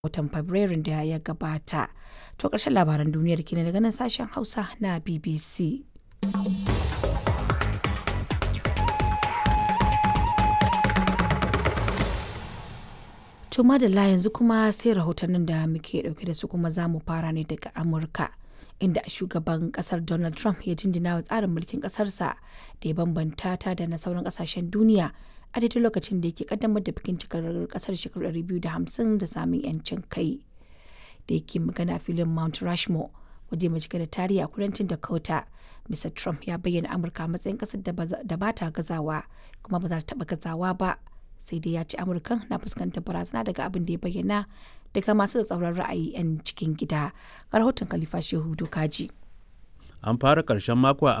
watan Fabrairun da ya gabata. To ƙarshen labaran duniyar kenan daga nan sashen Hausa na BBC. To madalla yanzu kuma sai rahotannin da muke dauke da su kuma za mu fara ne daga Amurka. Inda shugaban kasar Donald Trump ya jinjina wa tsarin mulkin kasarsa da ya bambanta ta da na sauran kasashen duniya a daidai lokacin da yake kaddamar da bikin cikar kasar shekaru 250 da samun yancin kai. Da yake magana filin Mount Rushmore waje mai cike da tarihi a kudancin Dakota. Mr. Trump ya bayyana Amurka matsayin kasar da ba ta gazawa kuma ba za ta taba gazawa ba. sai dai ya ce amurkan na fuskantar barazana daga abin da ya bayyana daga masu tsauran ra'ayi 'yan cikin gida ga rahoton khalifa shehu dokaji an fara karshen mako a